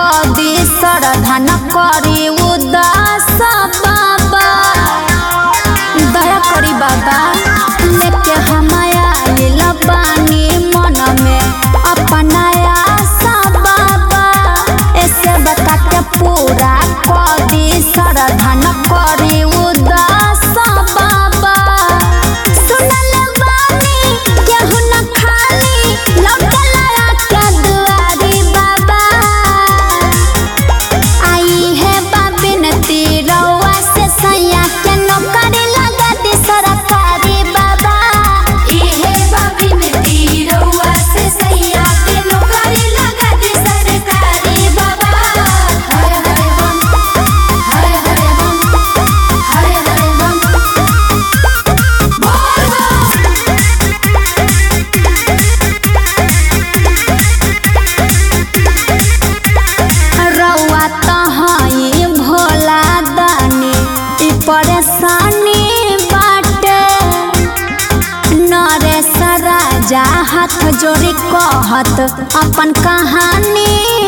कदी सरधा न करी उदास बाबा दया करी बाबा लेके हमाया आइल बानी मन में अपना आशा बाबा ऐसे बता के पूरा कदी सरधा न करी उदास बाबा सुनल बानी केहू न खाली लौटला के दुआरी बाबा आई है बाबिन तिरौआ से सैया के नौकरी लगा दी सरकारी बाबा इहे बाबिन तीरौआ से सैया के नौकरी लगा दी सरकारी बाबा हर हर बम हर हर बम हर हर बम बोल बम रौआ तहाई भोला दानी ई परेशानी बाटे नरेश राजा हाथ जोड़ी कहत अपन कहानी